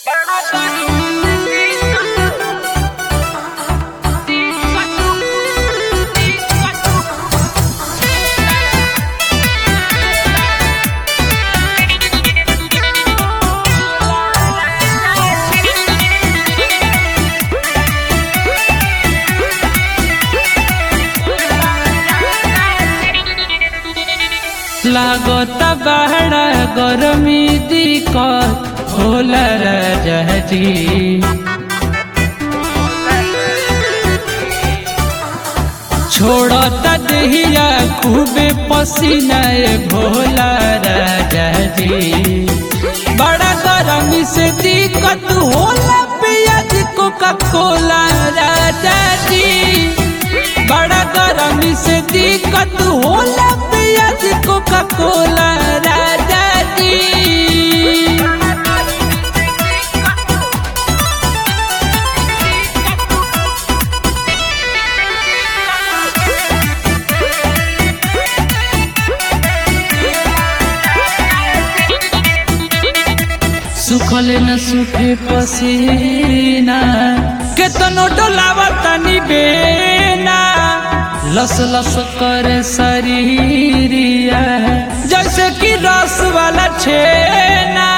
लागत बड़ा गरमी दिक्कत होला राजाजी छोड़ता देहिया खूबे पसीना ए भोला राजाजी बड़ा गरमी से दिक्कत होला पियाज कोका कोला राजाजी बड़ा गरमी से दिक्कत होला पियाज कोका कोला राजाजी सुखल न सुखे पसीना केतनो डोलावा तनी बेना लस लस करे शरीरिया जैसे कि रस वाला छेना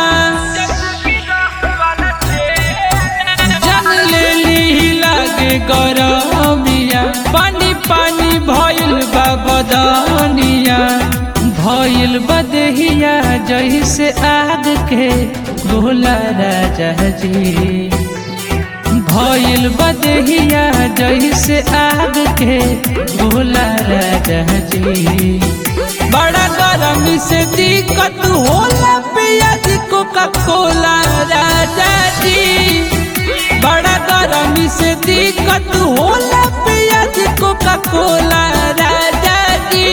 जन लेली लागे गरमिया पानी पानी भइल बा बदनिया भइल बदहिया जैसे आग के भोला राजा जी भइल बदहिया जैसे आग के भोला राजा जी बड़ा गरमी से दिक्कत होला पियाज कोका कोला राजा जी बड़ा गरमी से दिक्कत होला पियाज कोका कोला राजा जी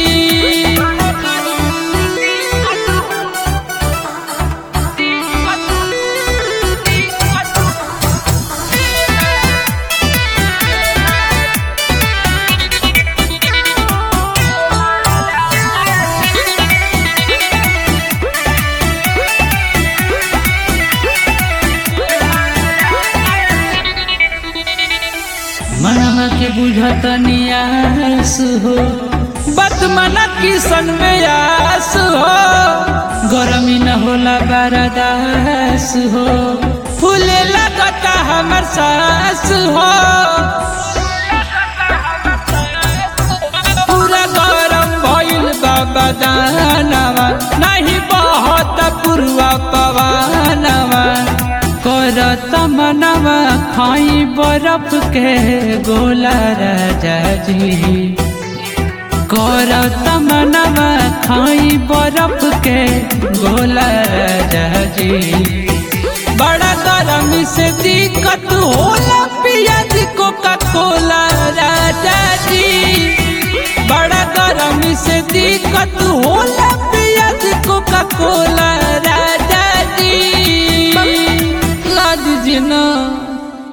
मनवा के बुझत नियास हो बत मना किसन में आस हो गरमी न होला बरदास हो फूले लगता हमर सास हो पूरा गरम भइल बाबा दानवा नहीं बहत पुरवा पवानवा करत मनवा खाई बरफ के गोला राजा जी करत मनवा खाई बरफ के गोला राजा जी बड़ा गरमी से दिक्कत होला पियाज कोका कोला राजा जी बड़ा गरमी से दिक्कत